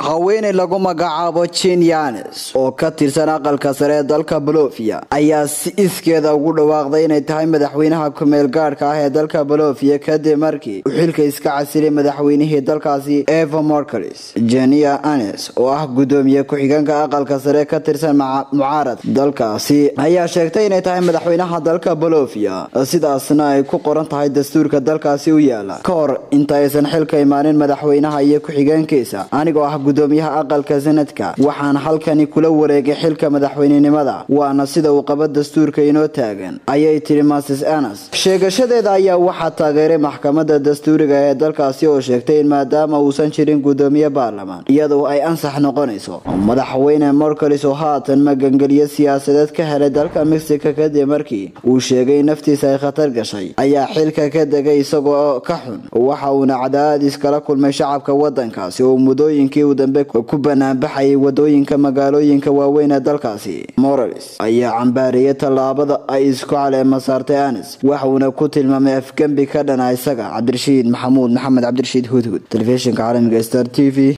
haweeney lagu magacaabo jin yanes oo ka tirsan aqalka sare ee dalka bolofia ayaa si iskeeda ugu dhawaaqday inay tahay madaxweynaha kumeel gaadhka ah ee dalka bolofia kadib markii uu xilka iska casilay madaxweynihii dalkaasi eva morcalis jenia anes oo ah gudoomiye ku-xigeenka aqalka sare ka tirsan mucaarad dalkaasi ayaa sheegtay inay tahay madaxweynaha dalka bolofia sidaasna ay ku qoran tahay dastuurka dalkaasi u yaala ka hor inta aysan xilka imaanin madaxweynaha iyo ku-xigeenkiisa anigoo ah gudoomiyaha aqalka sanadka waxaan halkani kula wareegay xilka madaxweynenimada waana sida uu qabo dastuurka inoo taagan ayay tiri masis anas sheegashadeeda ayaa waxaa taageeray maxkamada dastuuriga ee dalkaasi oo sheegtay in maadaama uusan jirin gudoomiye baarlamaan iyadoo ay ansax noqonayso madaxweyne morcalis oo haatan magangeliyo siyaasadeed ka helay dalka mexico kadib markii uu sheegay in naftiisa ay khatar gashay ayaa xilka ka degay isagoo ka xun waxa uuna cadaadis kala kulmay shacabka wadankaasi oo muddooyinkii uu dambe ku banaanbaxayay wadooyinka magaalooyinka waaweyn ee dalkaasi morales ayaa cambaariyay tallaabada ay isku caleema saartay anis waxuuna ku tilmaamay afgembi ka dhana isaga cabdirashiid maxamuud maxamed cabdirashiid hudhud telefishinka caalamiga star t v